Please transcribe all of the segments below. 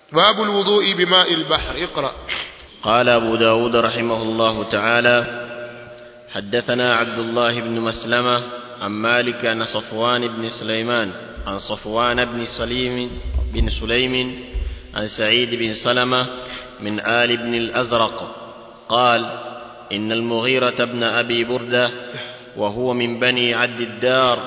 باب الوضوء بماء البحر اقرأ قال أبو داود رحمه الله تعالى حدثنا عبد الله بن مسلمة عن مالك عن صفوان بن سليمان عن صفوان بن سليم بن سليم عن سعيد بن سلمة من آل بن الأزرق قال إن المغيرة بن أبي بردة وهو من بني عد الدار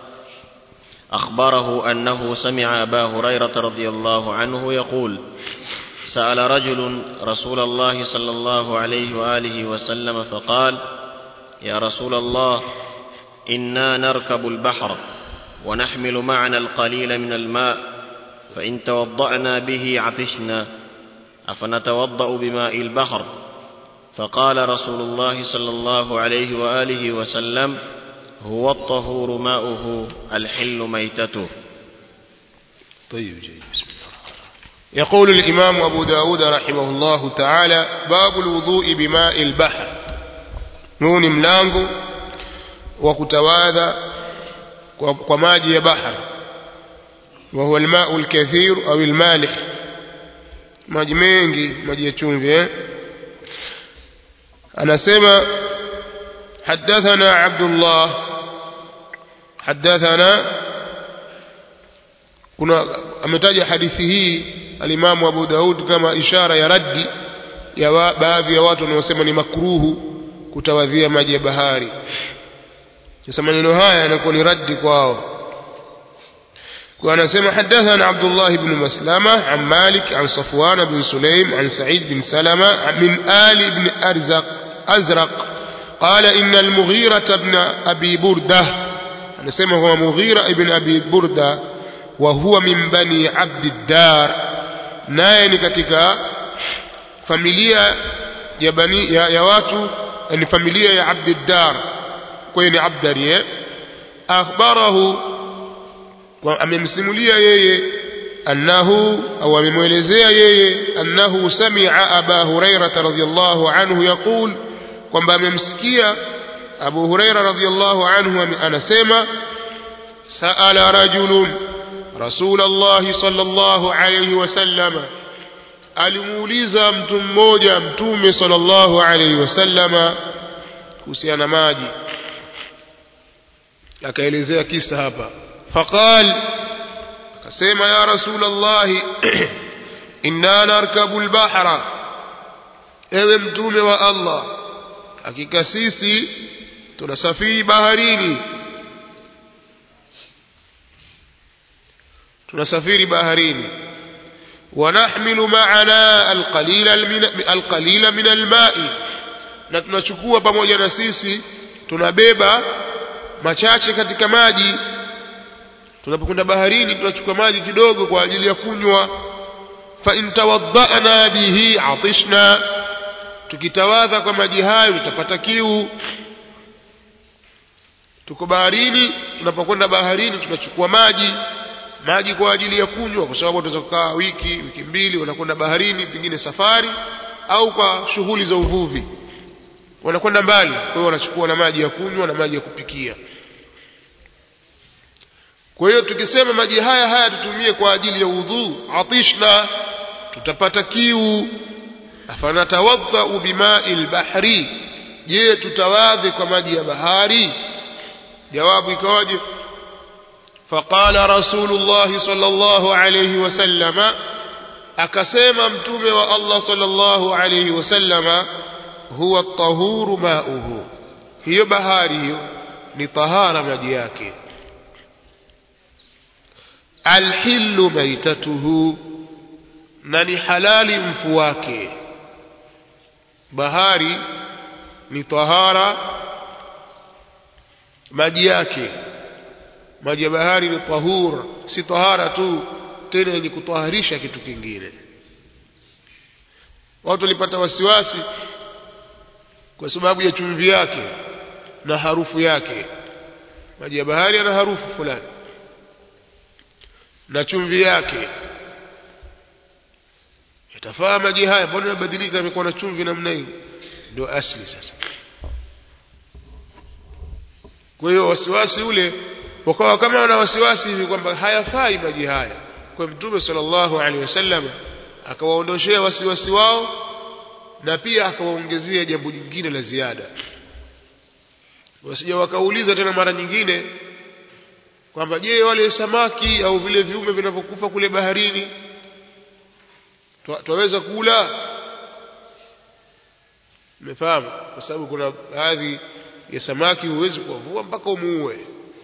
أخبره أنه سمع أبا هريرة رضي الله عنه يقول سأل رجل رسول الله صلى الله عليه وآله وسلم فقال يا رسول الله إنا نركب البحر ونحمل معنا القليل من الماء فإن توضأنا به عطشنا أفنتوضأ بماء البحر فقال رسول الله صلى الله عليه وآله وسلم هو الطهور ماؤه الحل ميتته طيب جيد بسم الله يقول الإمام أبو داود رحمه الله تعالى باب الوضوء بماء البحر نون ملانgo wa kutawadha kwa, kwa maji ya bahar وهو الماء الكثير أو المالح maji mengi maji ya chumvi eh anasema حدثنا عبد الله حدثنا kuna ametaja hadithi hii alimamu Abu Daud kama ishara ya raddi ya wa, baadhi ya watu wanaosema ni makruhu kutawadhia maji ya bahari sasa maneno haya yanakuwa ni raddi kwao kwa anasema hadathana Abdullah ibn Maslama an Malik an Safwan bin Sulaim an Sa'id bin Salama min Ali ibn Arzaq Azraq قال إن المغيرة بن أبي بردة anasema huwa Mughira ibn Abi Burda wa huwa min bani Abd dar naye ni katika familia ya bani ya, ya watu ni familia ya Abd dar kwa hiyo ni Abdari eh akhbarahu amemsimulia yeye annahu au amemwelezea yeye annahu sami'a Aba Hurairah radhiyallahu anhu yaqul kwamba amemsikia Abu Huraira radhiyallahu anhu anasema sa'ala rajulun Rasulullah sallallahu alayhi wasallam alimuuliza mtu mmoja mtume sallallahu alayhi wasallam kuhusiana maji akaelezea kisa hapa faqal akasema ya Rasulullah inna narkabu al-bahra ewe mtume wa Allah hakika sisi tunasafiri baharini tunasafiri baharini wanahmilu ma'ana alqalila alqalila min alma'i na tunachukua pamoja na sisi tunabeba machache katika maji tunapokwenda baharini tunachukua maji kidogo kwa ajili ya kunywa fa in tawadda'na bihi atishna tukitawadha kwa maji hayo tutapata kiu tuko baharini tunapokwenda baharini tunachukua maji maji kwa ajili ya kunywa kwa sababu tunaweza kukaa wiki wiki mbili wanakwenda baharini pengine safari au kwa shughuli za uvuvi wanakwenda mbali kwa hiyo wanachukua na maji ya kunywa na maji ya kupikia kwa hiyo tukisema maji haya haya tutumie kwa ajili ya udhu atishna tutapata kiu afanatawadhau bimai lbahri je tutawadhi kwa maji ya bahari jawabu ikawaje faqala rasulullah sallallahu alayhi wasallama akasema mtume wa Allah sallallahu alayhi wasallama huwa tahuru mauhu hiyo bahari hiyo ni tahara maji yake alhillu maitatuhu na ni halali mfu wake bahari ni tahara maji yake maji ya bahari ni tahur si tahara tu tena yenye kutaharisha kitu kingine watu walipata wasiwasi kwa sababu ya chumvi yake na harufu yake maji ya bahari yana harufu fulani na chumvi yake yatafaa maji haya mbona yanabadilika yamekuwa na chumvi namna hii ndio asli sasa kwa hiyo wasiwasi ule wakawa kama wana wasiwasi hivi kwamba hayafai maji haya kwa mtume sallallahu alaihi wasallam akawaondoshea wasiwasi wao na pia akawaongezea jambo jingine la ziada wasija wakauliza tena mara nyingine kwamba je wale samaki au vile viumbe vinavyokufa kule baharini twaweza kula umefahamu kwa sababu kuna baadhi ya samaki huwezi kuwavua mpaka umuue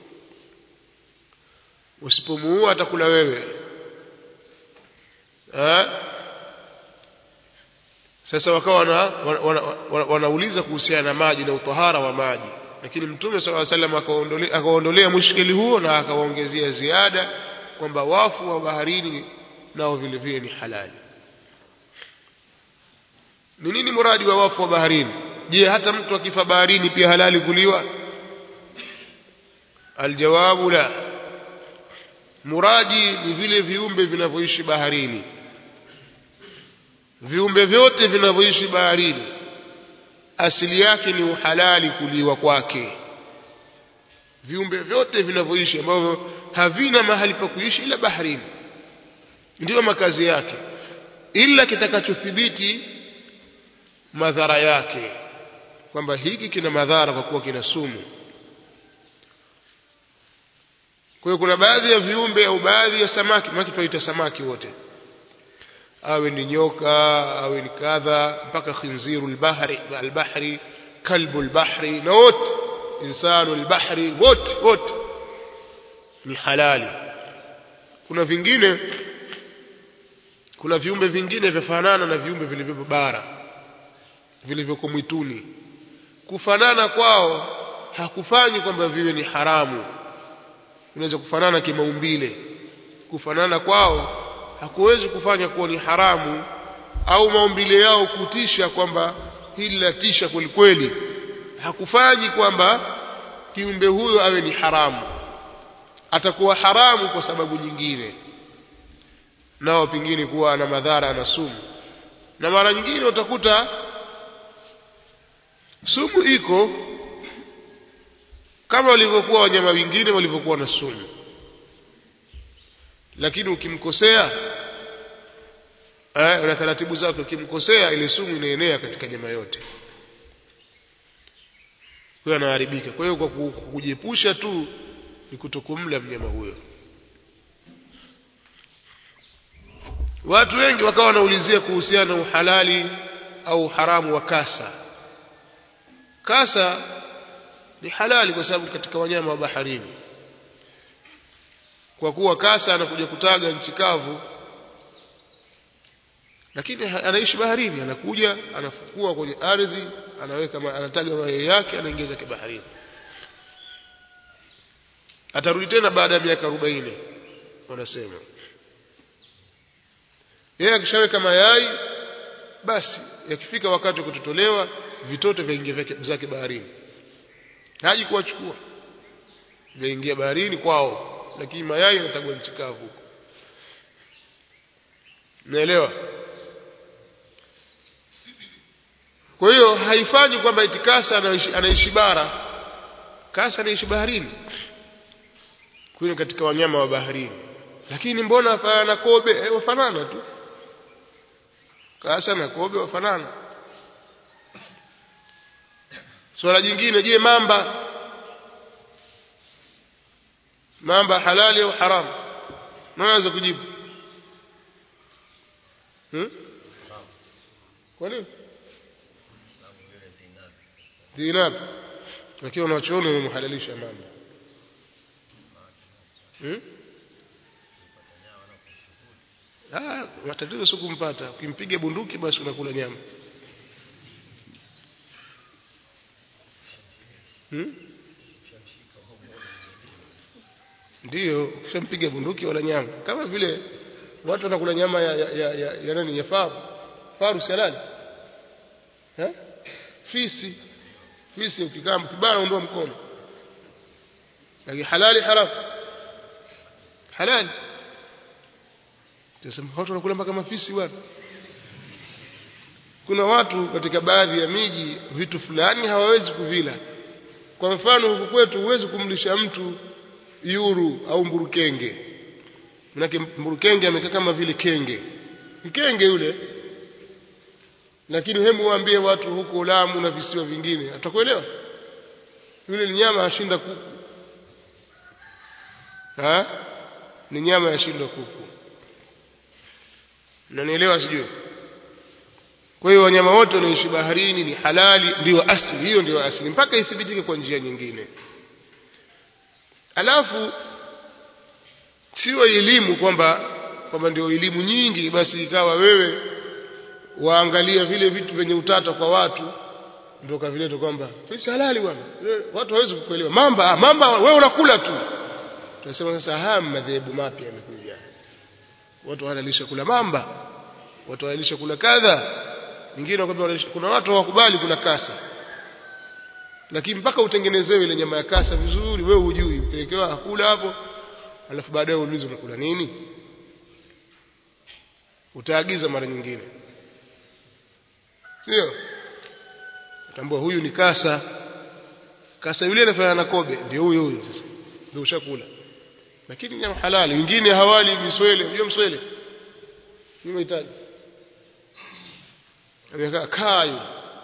usipomuua atakula wewe ha? sasa wakawa wana, wana, wana, wana, wanauliza kuhusiana na maji na utahara wa maji lakini mtume sala salam akawaondolea mushkili huo na akawaongezea ziada kwamba wafu wa baharini nao vile vile ni halali ni nini muradi wa wafu wa baharini je hata mtu akifa baharini pia halali kuliwa aljawabu la muradi ni vile viumbe vinavyoishi baharini viumbe vyote vinavyoishi baharini asili yake ni uhalali kuliwa kwake viumbe vyote vinavyoishi ambavyo havina mahali pa kuishi ila baharini ndiyo makazi yake ila kitakachothibiti madhara yake kwamba hiki kina madhara kwa kuwa kina sumu kwa hiyo kuna baadhi ya viumbe au baadhi ya samaki maki tunaita samaki wote awe ni nyoka awe ni kadha mpaka khinziru albahri albahri kalbu albahri na wote insanu albahri wote wote ni halali kuna vingine kuna viumbe vingine vyafanana na viumbe vilivyopo bara vilivyoko mwituni kufanana kwao hakufanyi kwamba viwe ni haramu unaweza kufanana kimaumbile kufanana kwao hakuwezi kufanya kuwa ni haramu au maumbile yao kutisha kwamba hili latisha kweli kweli hakufanyi kwamba kiumbe huyo awe ni haramu atakuwa haramu kwa sababu nyingine nao pengine kuwa ana madhara na sumu na mara nyingine utakuta sumu iko kama walivyokuwa wanyama wengine walivyokuwa na sumu lakini ukimkosea eh, na taratibu zake ukimkosea ile sumu inaenea katika nyama yote huyo anaharibika kwa hiyo kwa kujiepusha tu ni kutokumla mnyama huyo watu wengi wakawa wanaulizia kuhusiana na uhalali au haramu wa kasa kasa ni halali kwa sababu katika wanyama wa baharini kwa kuwa kasa anakuja kutaga nchi kavu lakini anaishi baharini anakuja anafukua kwenye ardhi anaweka anataga mayai yake anaingiza kibaharini atarudi tena baada ya miaka 40 wanasema yeye akishaweka mayai basi yakifika wakati wa kutotolewa vitoto vyaingia zake baharini haji kuwachukua vyaingia baharini kwao lakini mayai yanatagwa nchi kavu huko naelewa kwa hiyo haifanyi kwamba eti kasa anaishi, anaishi bara kasa anaishi baharini huyo katika wanyama wa baharini lakini mbona afanana na kobe eh, wafanana tu kasa na kobe wafanana swala jingine je mamba mamba halali au haramu naweza kujibu hmm? kwa nini dhinab lakini wanachuoni wamemhalalisha mamba hmm? Ah, matatizo si kumpata. Ukimpiga bunduki basi unakula nyama. Hmm? Ndiyo, ukishampiga bunduki wala nyama. Kama vile watu wanakula nyama ya ya, ya, ya, ya nani ya faru. Faru si halali? Eh? Fisi. Fisi ukikaa mkibana ondoa mkono. Lakini halali haramu. Halali. Tunasema watu wanakula mpaka mafisi bwana. Kuna watu katika baadhi ya miji vitu fulani hawawezi kuvila. Kwa mfano huku kwetu huwezi kumlisha mtu yuru au mburukenge. Manake mburukenge amekaa kama vile kenge. mkenge yule lakini hebu waambie watu huko Lamu na visiwa vingine atakuelewa yule ni nyama ashinda kuku ha ni nyama yashinda kuku nanielewa sijui kwa hiyo wanyama wote wanaoishi baharini ni halali ndio asili hiyo ndio asili mpaka ithibitike kwa njia nyingine alafu sio elimu kwamba kwamba ndio elimu nyingi basi ikawa wewe waangalia vile vitu vyenye utata kwa watu ndio kavileta kwamba si halali bwana watu hawezi kukuelewa mamba mamba wewe unakula tu tunasema sasa haya madhehebu mapya yamekuja watu wanalisha kula mamba watu wanalisha kula kadha wengine wakwambia kuna watu hawakubali kula kasa lakini mpaka utengenezewe ile nyama ya kasa vizuri wewe hujui upelekewa hakula hapo alafu baadaye uulize unakula nini utaagiza mara nyingine sio utambua huyu ni kasa kasa yule anafanya na kobe ndio huyo huyo sasa ndio ushakula lakini nyama halali wengine hawali miswele unajua mswele ni mahitaji amekaa kayo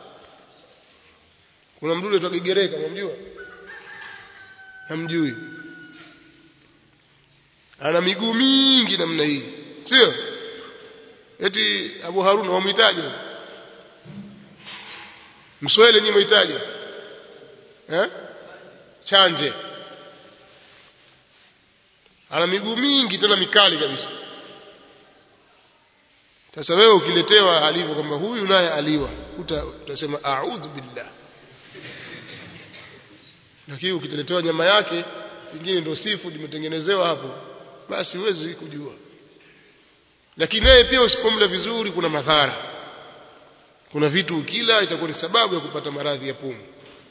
kuna mdudu tu kigereka unamjua hamjui ana miguu mingi namna hii sio eti Abu Haruna wamhitaji mswele ni mhitaji eh chanje ana miguu mingi tena mikali kabisa sasa wewe ukiletewa alivyo kwamba huyu naye aliwa utasema a'udhu billah lakini ukiletewa nyama yake pengine ndio seafood imetengenezewa hapo basi huwezi kujua lakini naye pia usipomla vizuri kuna madhara kuna vitu ukila itakuwa ni sababu ya kupata maradhi ya pumu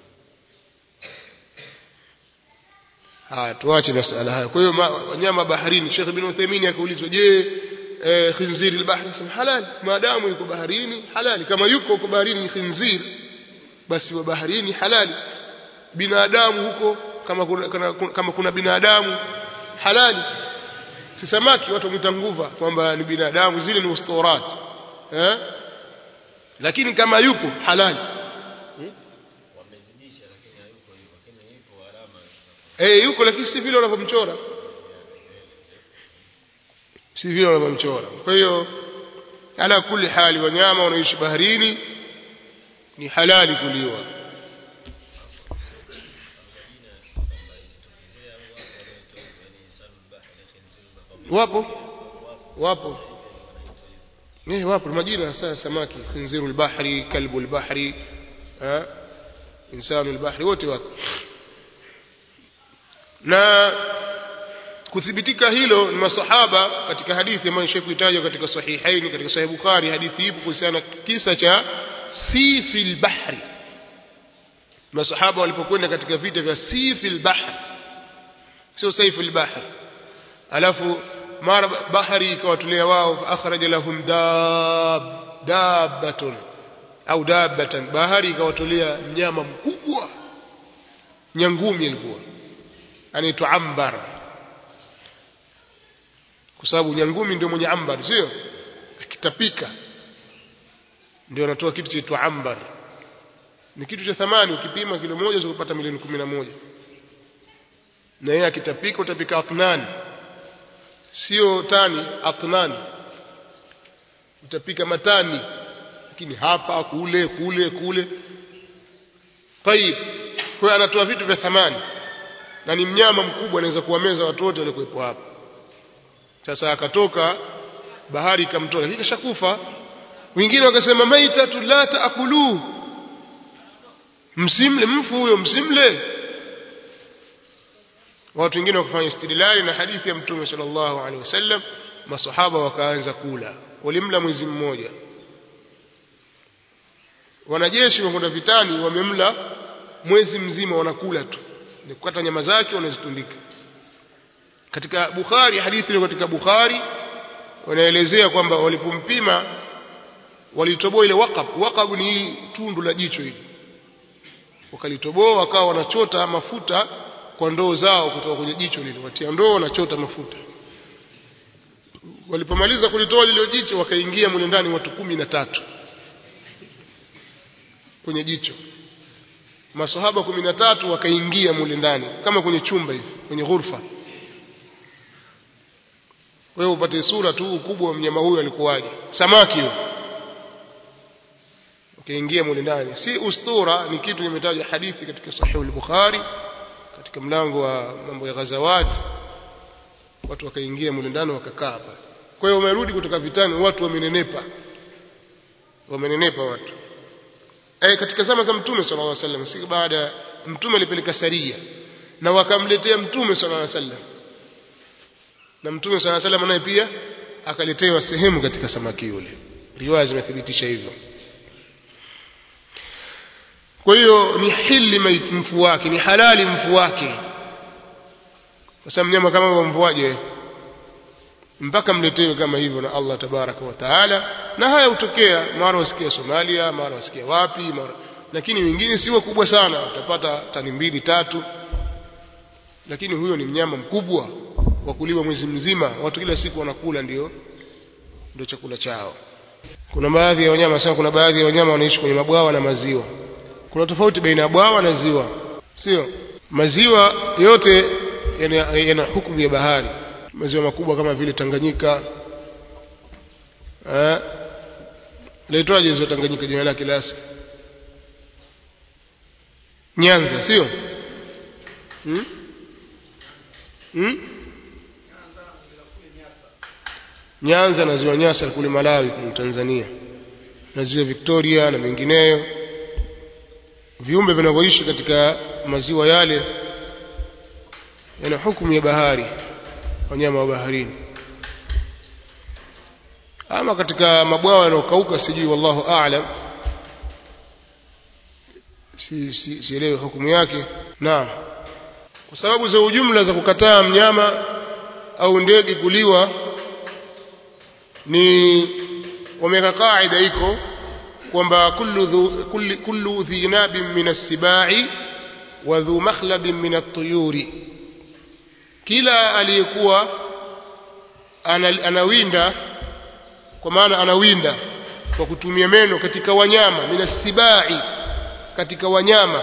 haya tuache masala haya kwa hiyo wanyama baharini Sheikh Ibn Uthaymeen akaulizwa je eh, khinziri albahri sema halali maadamu yuko baharini halali kama yuko huko baharini khinzir basi wa baharini halali binadamu huko kama kuna, kama, kama kuna binadamu halali si samaki watu wamwita nguva kwamba ni binadamu zile ni ustorat eh? lakini kama yupo halali hmm? eh yuko lakini si vile wanavyomchora si vile wanavyomchora kwa hiyo ala kuli hali wanyama wanaishi baharini ni halali kuliwa wapo wapo eh wapo majina sasa samaki khinzirul bahri kalbul bahri eh insanul bahri wote wako na kuthibitika hilo ni masahaba katika hadithi ambayo nishawahi kuitaja katika sahihaini katika sahih bukhari hadithi ipo kuhusiana kisa cha sifil bahri masahaba walipokwenda katika vita vya sifil bahri sio saifil bahri alafu mara bahari ikawatolea wao fa akhraja lahum dab dabbatun au dabbatan bahari ikawatolea mnyama mkubwa nyangumi ilikuwa anaitwa ambar kwa sababu nyangumi ndio mwenye ambar sio akitapika ndio anatoa kitu chaitwa ambar ni kitu cha thamani ukipima kilo moja ukipata milioni kumi na moja na yeye akitapika utapika atnani sio tani atnani utapika matani lakini hapa kule kule kule tayib kwa anatoa vitu vya thamani na ni mnyama mkubwa anaweza kuwameza watu wote waliokuwepo hapa sasa akatoka bahari ikamtoa lakini kashakufa wengine wakasema maitatu la taakulu msimle mfu huyo msimle watu wengine wakafanya istidlali na hadithi ya mtume sallallahu alaihi wasallam masahaba wakaanza kula walimla mwezi mmoja wanajeshi wakwenda vitani wamemla mwezi mzima wanakula tu ni kukata nyama zake wanazitundika katika Bukhari hadithi ile katika Bukhari wanaelezea kwamba walipompima walitoboa ile waqab waqab ni tundu la jicho hili wakalitoboa wakawa wanachota mafuta kwa ndoo zao kutoka kwenye jicho lile watia ndoo wanachota mafuta walipomaliza kulitoa lile jicho wakaingia mule ndani watu kumi na tatu kwenye jicho masahaba kumi na tatu wakaingia mule ndani kama kwenye chumba hivi kwenye ghurfa wewe upate sura tu ukubwa wa mnyama huyo alikuwaje samaki huyo ukaingia mule ndani si ustura ni kitu kimetajwa hadithi katika sahihu al-bukhari katika mlango wa mambo ya ghazawat watu wakaingia mule ndani wakakaa hapa kwa hiyo wamerudi kutoka vitani watu wamenenepa wamenenepa watu eh katika zama za mtume sallallahu alaihi wasallam si baada mtume alipeleka saria na wakamletea mtume sallallahu alaihi wasallam na mtume sallallahu alaihi wasallam naye pia akaletewa sehemu katika samaki yule riwaya zimethibitisha hivyo kwa hiyo ni hili mfu wake ni halali mfu wake kwa sababu mnyama kama wamvuaje mpaka mletewe kama hivyo na Allah tabaraka wa taala na haya hutokea mara wasikia Somalia mara wasikia wapi mara lakini wengine si wakubwa sana utapata tani mbili tatu lakini huyo ni mnyama mkubwa wa kuliwa mwezi mzima watu kila siku wanakula ndio ndio chakula chao kuna baadhi ya wanyama sana kuna baadhi ya wanyama wanaishi kwenye mabwawa na maziwa kuna tofauti baina ya bwawa na ziwa sio maziwa yote yana, yana hukumu ya bahari maziwa makubwa kama vile Tanganyika eh laitwaje ziwa Tanganyika jina lake lasi Nyanza sio hmm? hmm? Nyanza na ziwa Nyasa kule Malawi kule Tanzania na ziwa Victoria na mengineyo viumbe vinavyoishi katika maziwa yale yana hukumu ya bahari wanyama wa baharini ama katika mabwawa yanayokauka sijui wallahu aalam si si sielewi hukumu yake naam kwa sababu za ujumla za kukataa mnyama au ndege kuliwa ni wameweka kaida iko kwamba kullu dhu, kullu, kullu dhi nabin min as-sibai wa dhu makhlabin min at-tuyuri kila aliyekuwa anawinda kwa maana anawinda kwa kutumia meno katika wanyama min as-sibai katika wanyama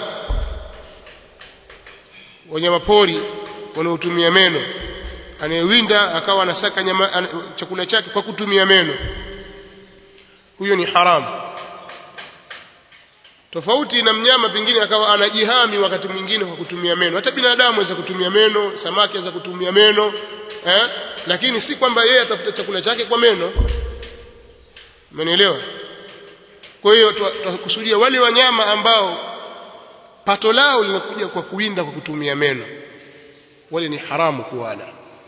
wanyama pori wanaotumia meno anayewinda akawa anasaka nyama an, chakula chake kwa kutumia meno huyo ni haramu tofauti na mnyama pengine akawa anajihami wakati mwingine kwa kutumia meno hata binadamu aweza kutumia meno samaki aweza kutumia meno eh? lakini si kwamba yeye atafuta chakula chake kwa meno umenielewa kwa hiyo tukusudia wale wanyama ambao pato lao linakuja kwa kuwinda kwa kutumia meno wale ni haramu kuwala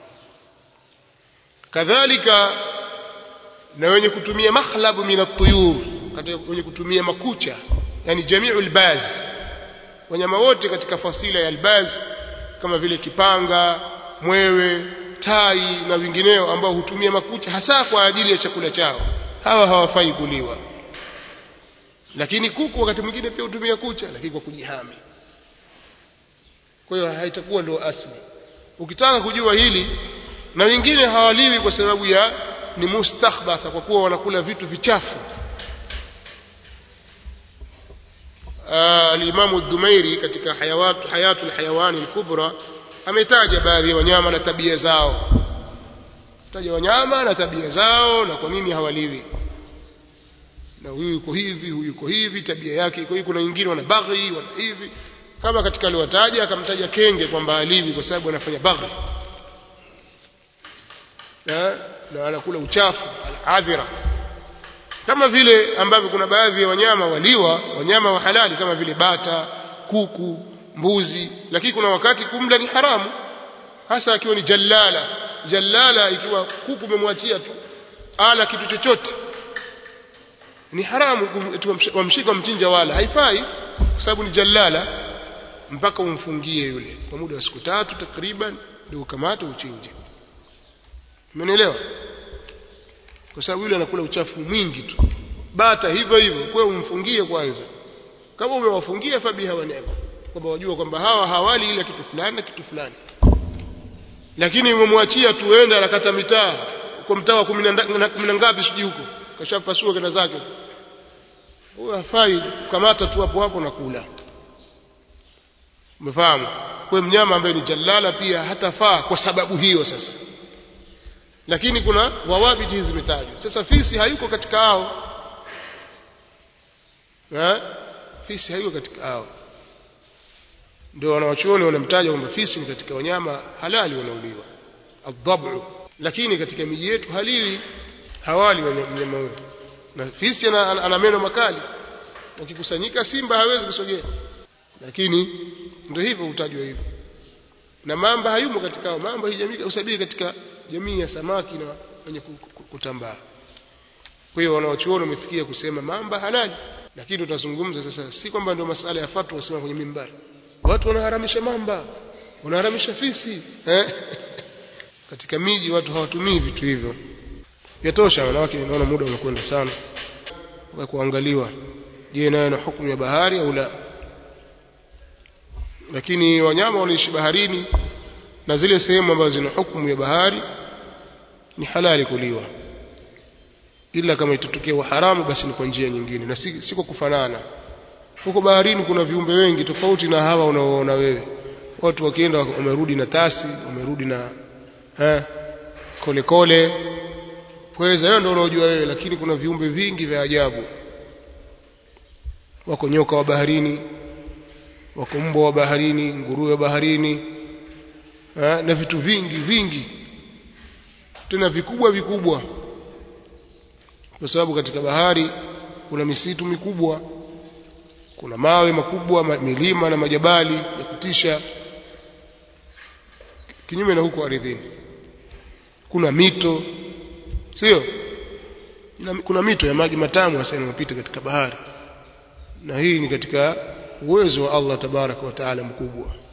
kadhalika na wenye kutumia makhlabu min at-tuyur wenye kutumia makucha yani jamiu albaz wanyama wote katika fasila ya albaz kama vile kipanga mwewe tai na wengineo ambao hutumia makucha hasa kwa ajili ya chakula chao hawa hawafai kuliwa lakini kuku wakati mwingine pia hutumia kucha lakini kwa kujihami kwa hiyo haitakuwa ndio asli ukitaka kujua hili na wengine hawaliwi kwa sababu ya ni mustakhbatha kwa kuwa wanakula vitu vichafu alimamu Dhumairi katika hayawat hayatul hayawani al-kubra ametaja baadhi ya wanyama na tabia zao taja wanyama na tabia zao na kwa nini hawaliwi na huyu yuko hivi huyu yuko hivi tabia yake iko hivi kuna wengine wana baghi wana hivi kama katika aliwataja akamtaja kenge kwamba aliwi kwa sababu anafanya baghi na, na anakula uchafu al-adhira kama vile ambavyo kuna baadhi ya wanyama waliwa wanyama wa halali kama vile bata kuku mbuzi lakini kuna wakati kumla ni haramu hasa akiwa ni jallala jallala ikiwa kuku umemwachia tu ala kitu chochote ni haramu wamshika mchinja wala haifai kwa sababu ni jallala mpaka umfungie yule kwa muda wa siku tatu takriban ndio ukamate uchinje umenielewa kwa sababu yule anakula uchafu mwingi tu bata hivyo hivyo kwa hiyo umfungie kwanza kama umewafungia fabiha wa neema kwamba wajua kwamba hawa hawali ila kitu fulani na kitu fulani lakini umemwachia tuenda anakata mitaa kwa mtaa wa kumi na nda- na kumi na ngapi sijui huko kashapasua kenda zake huyo hafai kukamata tu hapo hapo na kula umefahamu kwa hiyo mnyama ambaye ni jalala pia hatafaa kwa sababu hiyo sasa lakini kuna wawabiti hizi zimetajwa sasa fisi hayuko katika hao eh fisi hayuko katika hao ndio wanawachuoni wanamtaja kwamba fisi ni katika wanyama halali wanaoliwa adhabu lakini katika miji yetu haliwi hawali wanya- mnyama huyo na fisi ana, ana, ana meno makali wakikusanyika simba hawezi kusogea lakini ndio hivyo hutajwa hivyo na mamba hayumo katika hao mamba hii jamii usabiri katika jamii ya samaki na wenye ku- ku- kutambaa kwa hiyo wanawachuoni wamefikia kusema mamba halali lakini tutazungumza sasa si kwamba ndio masala ya fatwa wasema kwenye mimbari watu wanaharamisha mamba wanaharamisha fisi eh? katika miji watu hawatumii vitu hivyo yatosha wanawake naona muda unakwenda sana wa kuangaliwa je nayo na hukumu ya bahari au la lakini wanyama wanaishi baharini na zile sehemu ambazo zina hukumu ya bahari ni halali kuliwa ila kama itatokea uharamu basi ni kwa njia nyingine na si, si kwa kufanana huko baharini kuna viumbe wengi tofauti na hawa unaoona wewe watu wakienda wamerudi na tasi wamerudi na eh, kole kole pweza hiyo ndio unaojua wewe lakini kuna viumbe vingi vya ajabu wako nyoka wa baharini wako mbwa wa baharini nguruwe wa baharini eh, na vitu vingi vingi tena vikubwa vikubwa kwa sababu katika bahari kuna misitu mikubwa kuna mawe makubwa ma- milima na majabali ya kutisha kinyume na huko ardhini kuna mito sio Na- kuna mito ya maji matamu hasa inayopita katika bahari na hii ni katika uwezo wa Allah tabaraka wa taala mkubwa